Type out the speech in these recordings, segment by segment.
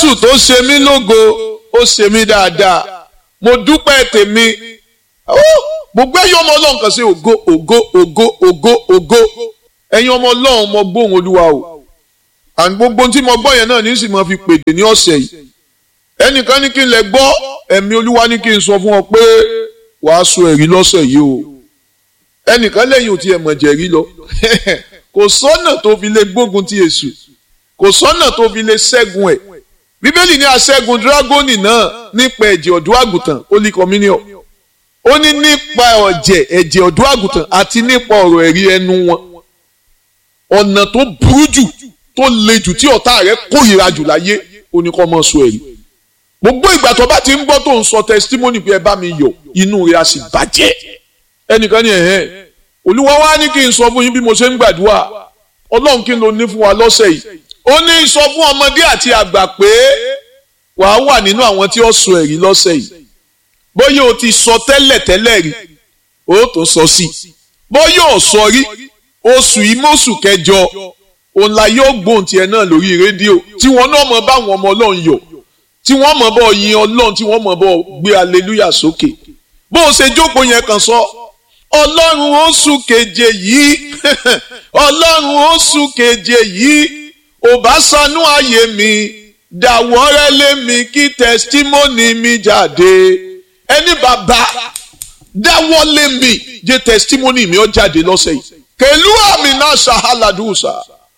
jésù tó ṣe mí lógo ó ṣe mí dáadáa mo dúpẹ́ tèmi gbogbo ẹ̀yin ọmọ ọlọ́run kan sí ògo ògo ògo ògo ògo ẹ̀yin ọmọ ọlọ́run mo gbóhùn olúwa o àní gbogbo tí mo gbọ́ yẹn náà ní sì máa fi pèdè ní ọ̀sẹ̀ yìí ẹnìkan ní kí n lè gbọ́ ẹ̀mí olúwa ní kí n sọ fún ọ pé wàá sọ ẹ̀rí lọ́sẹ̀ yìí o ẹnìkan lẹ́yìn ò tiẹ̀ mọ̀ jẹ̀rí lọ kò sọ́nà tó fi lè gbógun ti èṣù kò sọ́nà tó fi lè ṣẹ́gun ẹ̀ bíbélì ní aṣẹ́gun dírágónì náà nípa ẹ̀jẹ̀ ọ̀dọ́ àgùntàn holy communion ó ní nípa ọ̀jẹ̀ ẹ̀jẹ̀ ọ̀dọ́ àgùntàn àti nípa ọ̀rọ̀ ẹ̀rí ẹnu wọn ọ̀nà tó burú jù tó le jù tí ọ̀tá rẹ̀ kórìíra jù láyé ó ní kó máa sọ ẹ̀rí gbogbo ìgbà tó bá ti ń gbọ́ tó ń sọ testimony pé ẹ bá mi yọ̀ inú rẹ̀ á sì bàjẹ́ ẹnìkan ní ẹ̀hẹ́n olúwa wá ní kí n sọ fún yín bí mo ṣe ń gbàdúrà ọlọ́run kí n lo ní fún wa lọ́sẹ̀ yìí ó ní sọ fún ọmọdé àti àgbà pé wàá wà nínú àwọn tí ó sọ ẹ̀rí lọ́sẹ̀ yìí bóyá o ti sọ tẹ́lẹ̀ tẹ́lẹ̀ rí o tó sọ sí bóyá o sọ rí oṣù yìí mọ́ṣù kẹjọ òun la yóò gbóhùn tiẹ̀ náà lórí rédíò tí wọ́n náà mọ̀ bá àwọn ọmọ ọlọ́run yọ̀ tí wọ́n mọ̀ bọ́ yin ọlọ́run tí wọ́n mọ̀ bọ́ gbé aleluya sókè bó o ṣe jókòó yẹn kàn sọ ọlọ́run oṣù keje yìí ọlọ́run oṣù keje yìí ò bá sanú ayé mi dàwọ́rẹ́ lé mi kí tẹsítímọ́nì mi jáde ẹni bàbá dáwọ́ lé mi jẹ́ tẹsítímọ́nì mi ó jáde lọ́sẹ̀ yìí kèlú àmì náà ṣàhálàdùsà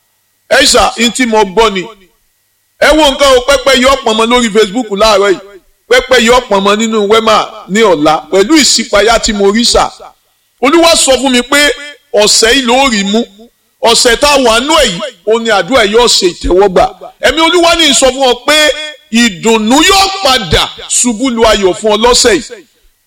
ẹ ṣà ń tí mo gbọ́ ni ẹ wo nǹkan o pẹ́pẹ́ yọ pọ̀nmọ lórí Facebook láàárọ̀ yìí pẹ́pẹ́ yọ pọ̀nmọ nínú wẹ́mà ní ọ̀la pẹ̀lú ìṣípayá tí mo rí ṣà olúwa sọ fún mi pé ọ̀sẹ̀ yìí ló rí mú ọ̀sẹ̀ tá a wà nú ẹ̀ yìí ó ní àdúrà yóò ṣe ìtẹ́wọ́gbà ẹ̀mí olúwa ní sọ fún ọ pé ìdùnnú yóò padà ṣubú lu ayọ̀ fún ọ lọ́sẹ̀ yìí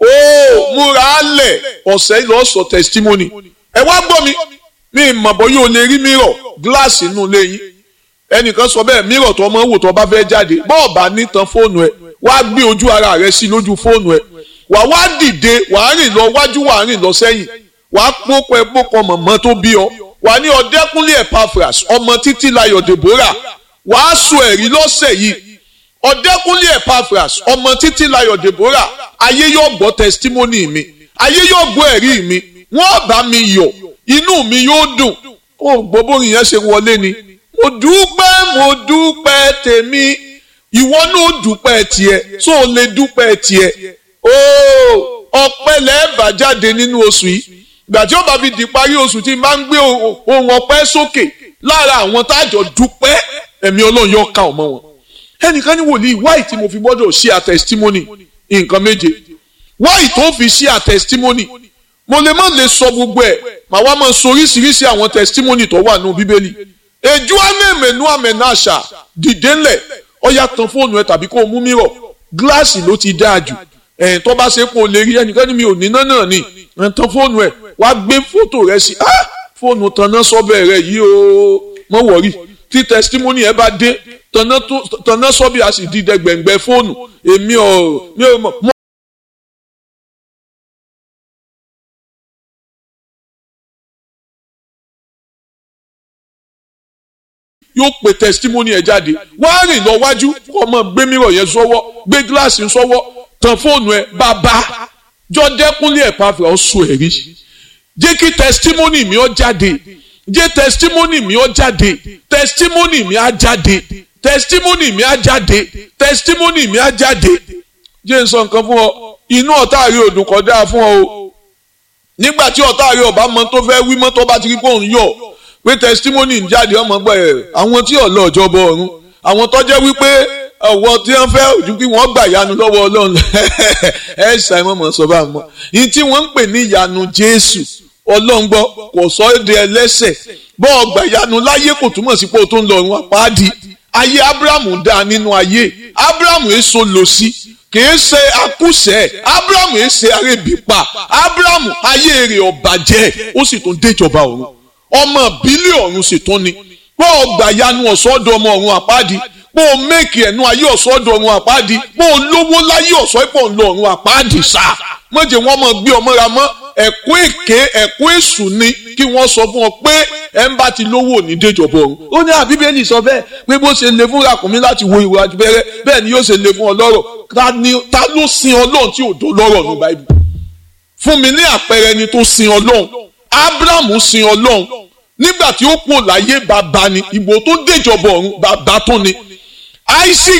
ó múra á lẹ̀ ọ̀sẹ̀ yìí lọ́ọ́ sọ testimony ẹ wá gbọ́ mi mi ìmọ̀ bọ́ yóò lè rí mírọ̀ gíláàsì inú ilé yín ẹnìkan sọ bẹ́ẹ̀ mírọ̀ tó ọmọ wò tó bá fẹ́ jáde bọ́ọ̀ bá nítan fóònù ẹ wá gbé ojú ara rẹ sí lójú fóònù ẹ wà wá dìde wà á rìn lọ wájú wà á rìn lọ sẹ́yìn wà á pópọ̀ ẹ pópọ̀ mọ̀mọ́ tó bí ọ wà ní ọ̀dẹ́kúnlé Epaphras ọmọ títí layọ̀ Deborah wà á sọ ẹ̀rí lọ́sẹ̀ yìí ọ̀dẹ́kúnlé Epaphras ọmọ títí layọ̀ Deborah ayé yóò gbọ́ testimony mi ayé yóò gbọ́ ẹ̀rí mi wọ́n bá mi yọ̀ inú mi yóò dùn ó gbọ́ bórin yẹn ṣe wọlé ni mo dúpẹ́ mo dúpẹ́ tèmi ìwọ náà dúpẹ́ tiẹ̀ tó o lè dúpẹ́ tiẹ̀ ooo ọpẹ́ lẹ́ẹ̀bà jáde nínú oṣù yìí gbà tí ó bá fi di parí oṣù tí n bá ń gbé ohun ọpẹ́ sókè lára àwọn tájọ dúpẹ́ ẹ̀mí ọlọ́run yóò ká ọmọ wọn ẹnìkan ní wòlíì wáì tí mo fi gbọ́dọ̀ ṣí a testimony nǹkan méje wáì tó fi ṣí a testimony mo lè má lè sọ gbogbo ẹ̀ màá wá máa sọ oríṣiríṣi àwọn testimony tó wà nù bíbélì èjú àmẹ́mẹ́nu àmẹ́náṣà dìde ńlẹ̀ ọ̀yà tan fóònù ẹ tàbí kó o mú mírọ̀ gíláàsì ló ti dáa jù ẹ̀yìn tó bá ṣe pé o lè rí ẹnìkan ní mi ò níná náà ni ẹ̀ tan fóònù ẹ̀ wá gbé fótò rẹ sí ah fóònù tanná sọ́bẹ̀ rẹ yìí o mọ̀ wọ̀rí tí testimony ẹ bá dé tanná sọ́bẹ̀ a sì di dẹgbẹ̀ngbẹ̀ fóònù èmi ò mi ò mọ̀. yóò pe testimony ẹ jáde wá rìn lọ wájú kó ọmọ gbé mìíràn yẹn sọ́wọ́ gbé gíláàsì sọ́wọ́ tan fóònù ẹ bàbá jọdẹkùnlé Epaphras sọ ẹ̀rí jẹ́ kí testimony mi ó jáde jẹ́ testimony mi ó jáde testimony mi á jáde testimony mi á jáde testimony mi á jáde jẹ́ n sọ nǹkan fún ọ inú ọ̀tá rí òdùn kọ́ dáa fún ọ o nígbà tí ọ̀tá rí ọba mọ tó fẹ́ wí mọ́ tó bá ti rí pé òun yọ̀ pé testimony ń jáde ọmọ gbọ́ ẹ̀ àwọn tí ọ̀lọ́ ọ̀jọ̀bọ ọ̀run àwọn tó jẹ́ wípé ọ̀wọ́ tí wọ́n fẹ́ ojú kí wọ́n gbà yanu lọ́wọ́ ọlọ́run ẹ ṣàìmọ̀ mọ̀ sọ bá mọ̀ ní tí wọ́n ń pè ní ìyanu jésù ọlọ́run gbọ́ kò sọ èdè ẹlẹ́sẹ̀ bọ́ ọgbà ìyanu láyé kò túmọ̀ sí pé o tó ń lọ ọ̀run àpáàdì ayé abrahamu dá nínú ayé abrahamu èso lò sí kìí ṣe akúṣẹ̀ abrahamu èsè arébípa abrahamu ayé rẹ̀ ọ̀bàjẹ́ ó sì tún déjọba ọ̀run ọmọ bílí ọ̀run sì tún ni bọ́ ọgbà ìyanu ọ̀sọ́dọ̀ ọmọ ọ̀run àpáàdì bó o méèkì ẹ̀nu ayé ọ̀sọ́dọ̀ ọ̀run àpáàdì bó o lówó láyé ọ̀sọ́ ìpọ̀ ńlọ ọ̀run àpáàdì sá mọ̀jẹ̀ wọn mọ̀ gbé ọmọ ra mọ́ ẹ̀kọ́ èké ẹ̀kọ́ èṣù ni kí wọ́n sọ fún ọ pé ẹ̀ ń bá ti lówó ní déjọba ọ̀run ó ní àbíbélì sọ bẹ́ẹ̀ pé bó ṣe le fún ràkúnmí láti wo ìwájú bẹ́rẹ́ bẹ́ẹ̀ ni yóò ṣe le fún ọlọ́rọ̀ ta ló sin ọlọ́run tí ò dó lọ́rọ̀ ní báyìí fún mi ní àpẹẹrẹ ẹni tó sin ọlọ́run abrahamu sin ọlọ́run nígbà tí ó kú láyé bàbá ni ìbò tó déjọba ọ̀run bàbá tó ni isaac